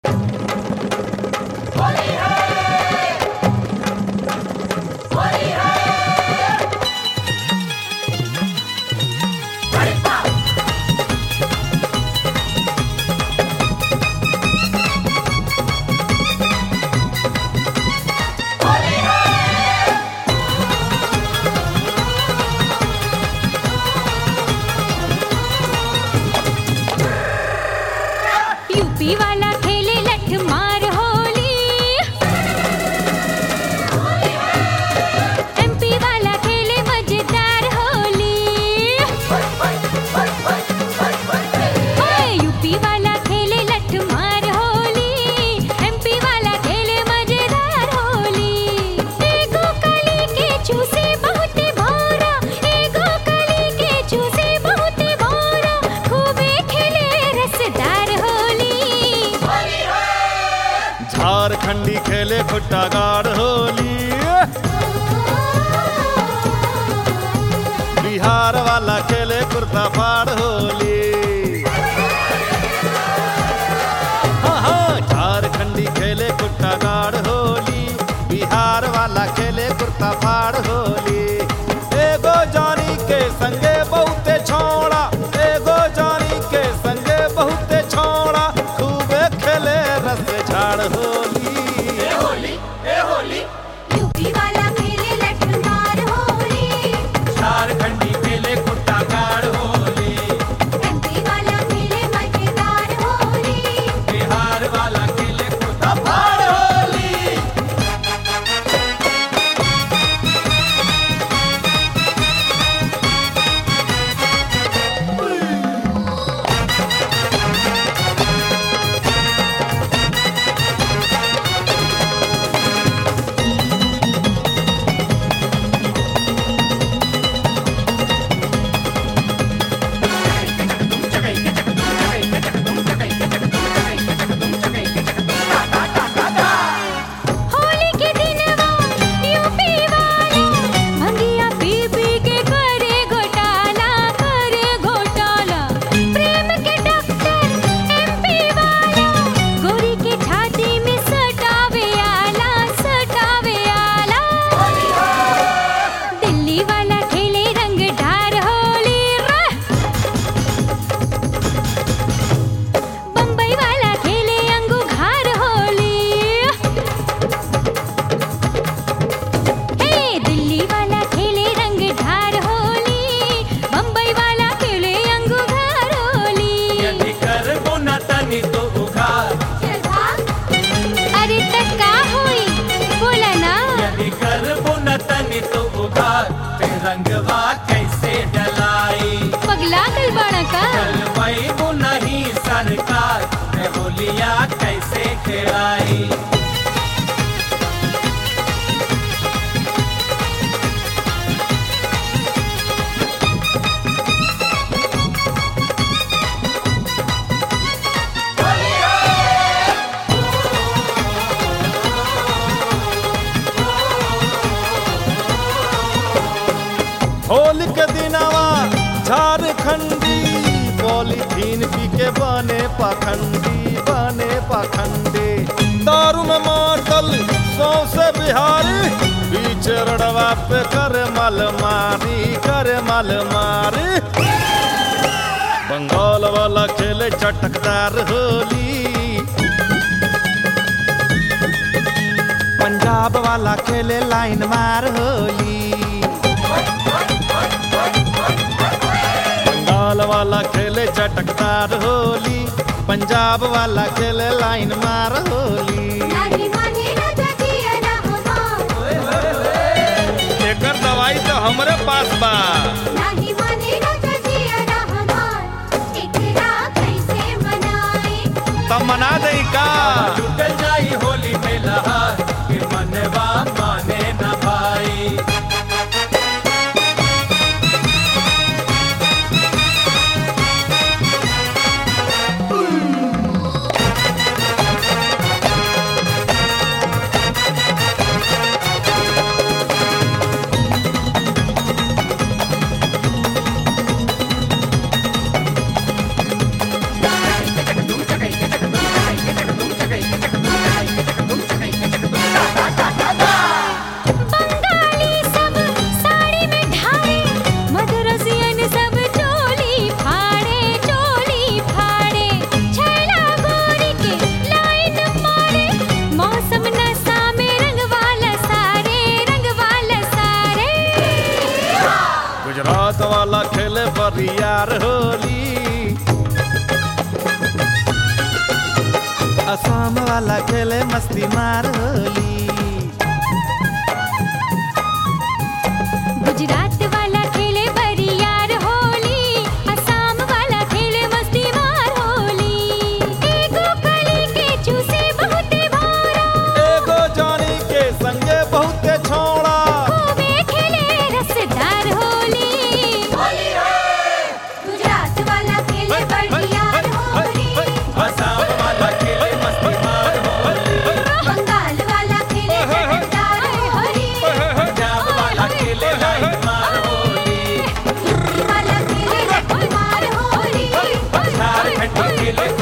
UP वाला खेले लठ मार होली एमपी वाला खेले मजेदार होली ओए यूपी वाला खेले लठ मार होली एमपी वाला खेले मजेदार होली एगो कली के चूसे बहुत भौरा एगो कली के चूसे बहुत भौरा खूबे खेले रसदार होली झारखंडी खेले खुट्टा गाड़ होली बिहार वाला खेले कुर्ता फाड़ होली हाँ हाँ झारखंडी खेले खुट्टा गाड़ होली बिहार वाला खेले कुर्ता फाड़ होली एगो जानी के संगे बहुते छोड़ा एगो जानी के संगे बहुते छोड़ा खूबे खेले रस झाड़ होली यूपी वाला खेले लठ मार होली झारखंडी खेले कुट्टा गाड़ होली एमपी वाला खेले मजेदार होली बिहार वाला खेले कुट्टा फाड़ होली होली के दिनवा यूपी वाला भंगिया पी पी के करे घोटाला करे घोटाला प्रेम के डॉक्टर एमपी वाला गोरी के छाती में सटावे आला सटावे आला दिल्ली वाला खेले रंग ढार होली रे बम्बई वाला खेले अंगूघार होली हे दिल्ली वाला खेले रंग ढार होली बम्बई वाला खेले अंगूघार होली यदि करबो न तनी तो उघार अरे तक का होई बोला ना यदि करबो न तनी तो उघार फिर रंगवा कैसे डलाई पगला गल बाड़ा का चलबो नहीं सरकार मैं होलिया कैसे खेलाई होली के दिनवा झारखंडी पॉलीथीन पी के बने पाखंडी बने पाखंडी दारू में मातल सौसे बिहारी बीच रड़वा पे कर मल मारी कर मल मारी बंगाल वाला खेले चटकदार होली पंजाब वाला खेले लाइन मार होली बंगाल वाला खेले चटकदार होली पंजाब वाला खेले लाइन मार होली एकर दवाई तो हमरे पास बा तब मना दे का जुट जाई होली में लहार कि मनवा माने न भाई असम वाला खेले मस्ती मार होली गुजरात वाला खेले बरियार होली असम वाला खेले मस्ती मार होली एगो कली के चूसे बहुते भारा एगो जानी के संगे बहुते छोड़ा खूबे खेले रसदार होली गुजरात वाला खेले बरियार होली असम वाला खेले मस्ती मार होली बंगाल वाला खेले रसदार होली पंजाब वाला खेले लाई मार होली वाला खेले मार होली झारखंड खेले